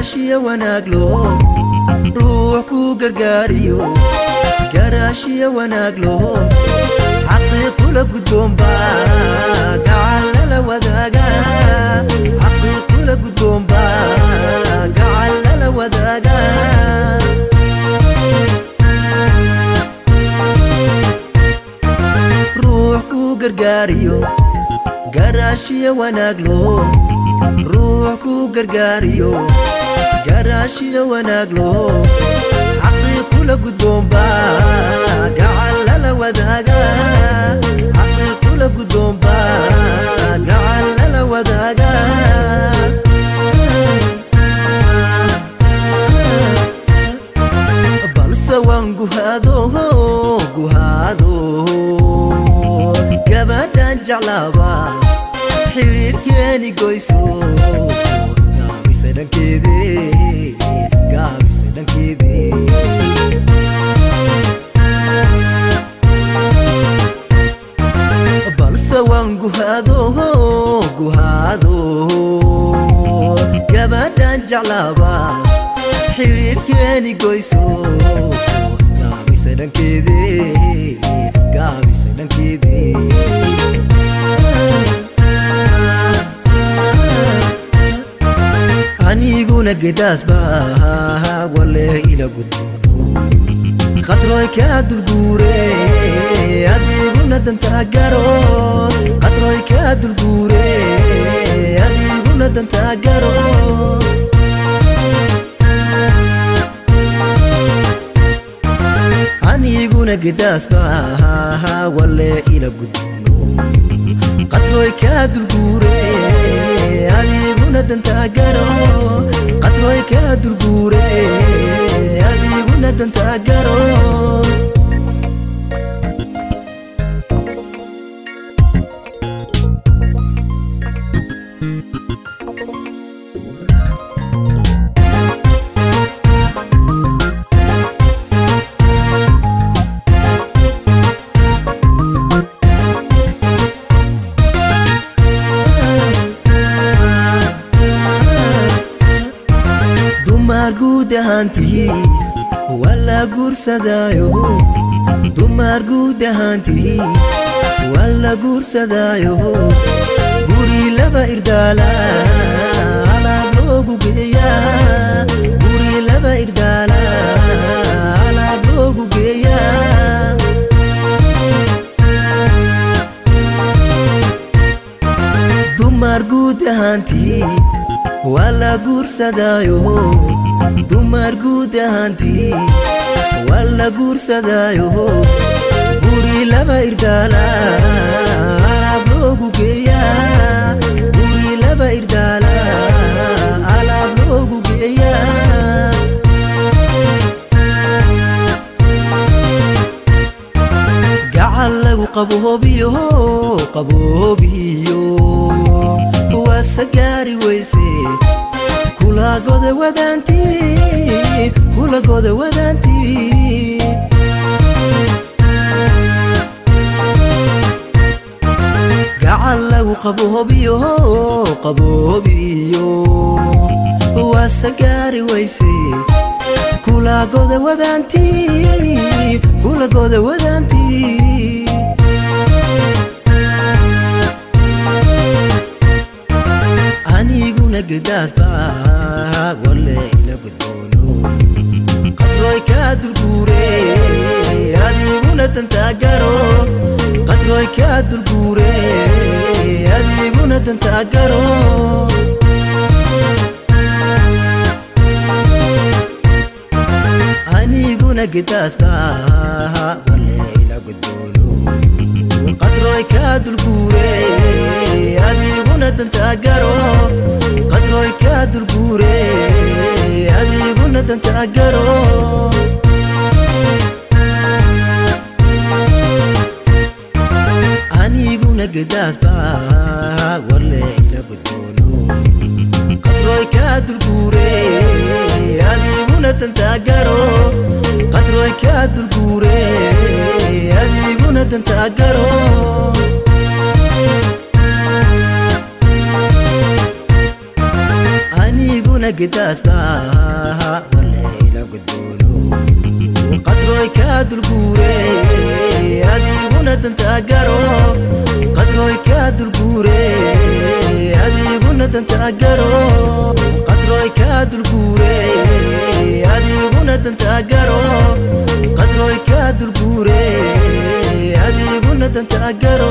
garaashiya wanaaglo ruux ku gargaariyo garaashiya wanaaglo xaqiiqula guddoomba gacallala wadaaga xaqiiqula guddoomba gacallala wadaaga ruux ku gargaariyo garaashiya wanaaglo ruux ku gargaariyo garaashiya wanaaglo xaqiiqula guddoomba gacallala wadaaga xaqiiqula guddoomba gacallala wadaaga balse waan guhaado guhaado gabadhan jeclaaba xiriirkeeni goyso gaabise dhankeede gaabise dhankeede balse waan guhaado guhaado gabadhan jeclaaba xiriirkeeni goyso gaabise dhankeede gaabise dhankeede aniguna gedaasba wale ila gudboono qatroy kaa dulguure adiguna dantaa garo qatroy kaa dulguure adiguna dantaa garo aniguna gedaasba wale ila gudboono qatroy kaa dulguure adiguna dantaa garo qatroy kaa dulguure adiguna dantaa garo dumar guud ahaantiis waa la guursadaayo dumar guud ahaantiis waa la guursadaayo guri laba irdaala alaab loogu geeyaa guri laba irdaala alaab loogu geeyaa dumar guud ahaantii waa la guursadaayo dumar guud ahaantii waa la guursadaayo guri laba irdaala alaab loogu geeyaa guri laba irdaala alaab loogu geeyaa gacal lagu qaboobiyo qaboobiyo waase gaari weyse kula goda wadaantii kula goda wadaantii gacal lagu qaboobiyo qaboobiyo waase gaari weyse kula goda wadaantii kula goda wadaantii aniguna gedaasba wale ila gudboono qatroy kaa dulguure adiguna dantaa garo qatroy kaa dulguure adiguna dantaa garo aniguna gedaasba wale ila gudboono qatroy kaa dulguure adiguna dantaa garo qatroy kaa dulguure adiguna dantaa garo aniguna gedaasba wale ila gudboono qatroy kaa dulguure adiguna dantaa garo qatroy kaa dulguure adiguna dantaa garo adiguna gidaasba walayla gudboono qadroy kaa dulguure adiguna dantaa garo qadroy kaa dulguure adiguna dantaa garo qadroy kaa dulguure adiguna dantaa garo qadroy kaa dulguure adiguna dantaa garo